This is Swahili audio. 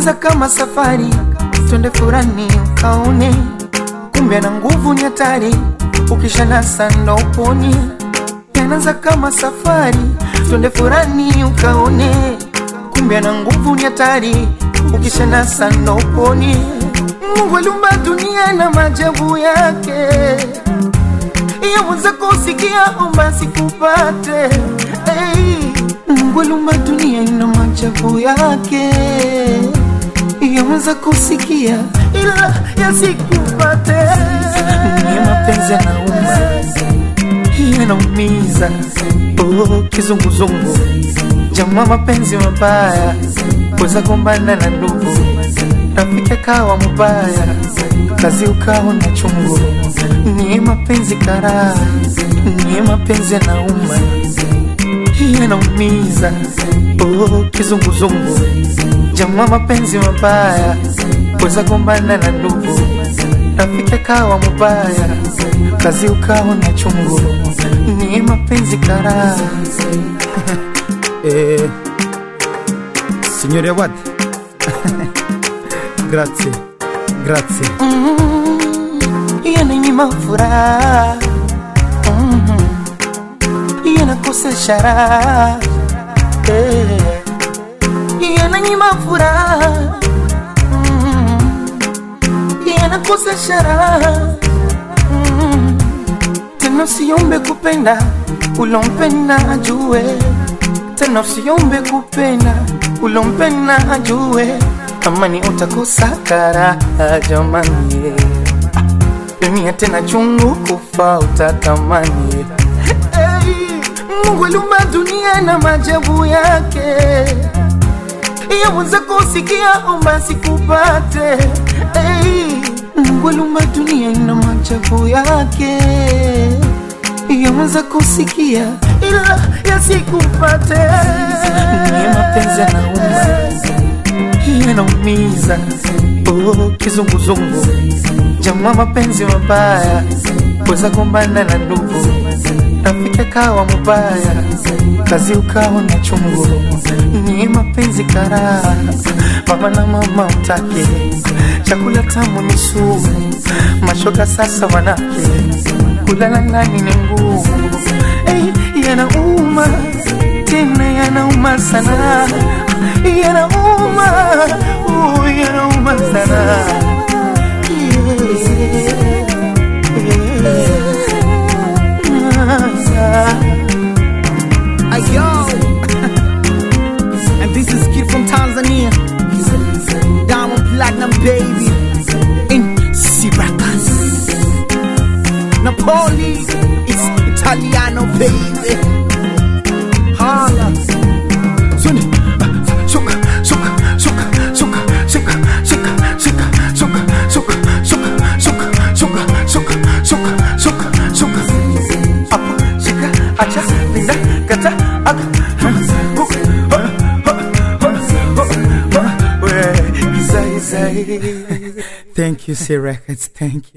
Yaanza kama safari, twende furani ukaone, kumbe na nguvu ni hatari, ukishanasa ndo uponi. Yanaanza kama safari, twende furani ukaone, kumbe na nguvu ni hatari, ukishanasa ndo uponi. Mungu aliumba dunia na maajabu yake, yaweza kusikia omba sikupate. Hey, Mungu aliumba dunia na maajabu yake, yaweza kusikia ila yasikupate. Ni mapenzi yanauma, yanaumiza, oh, kizunguzungu, jamaa, mapenzi mabaya, weza gombana na ndugu rafiki akawa mubaya, kazi ukawa na chungu. Ni mapenzi karaa, ni mapenzi yanauma, yanaumiza, oh, kizunguzungu, jamaa, mapenzi mabaya, weza gombana na ndugu, rafiki akawa mubaya, kazi ukawa na chungu. Ni mapenzi karaa Eh, signore Awad grazie grazie yananyima furaha mm, yanakosesha raha eh, yananyima furaha mm, yanakosesha raha mm, tena usiombe kupenda ulompenda ajue tena usiombe kupenda ulompenda ajue kama ni utakosa karaha jamani dunia tena chungu kufa utatamani hey, Mungu aliumba dunia na maajabu yake yaweza kusikia omba sikupate hey, Mungu aliumba dunia na maajabu yake yaweza kusikia ila yasikupate ni mapenzi yanauma yanaumiza oh, kizunguzungu jamaa mapenzi mabaya weza gombana na ndugu rafiki akawa mubaya kazi ukawa na chungu ni mapenzi karaa mama na mama utake chakula tamu ni sumu mashoga sasa wanake kulala ndani ni ngumu hey, yanauma tena yanauma sana yanauma uh, yanauma sana Ayo And this is kid from Tanzania Diamond Platinum baby In Syracuse Napoli It's Italiano baby Hala Swing Suka, suka, suka, suka, suka, suka, suka, suka, suka, suka, suka, suka, suka, suka, suka, suka. Apo, shika, acha, pinda, kata, aga, hook, ha, ha, ha, ha, ha, we, izai, izai. Thank you, C Records. Thank you.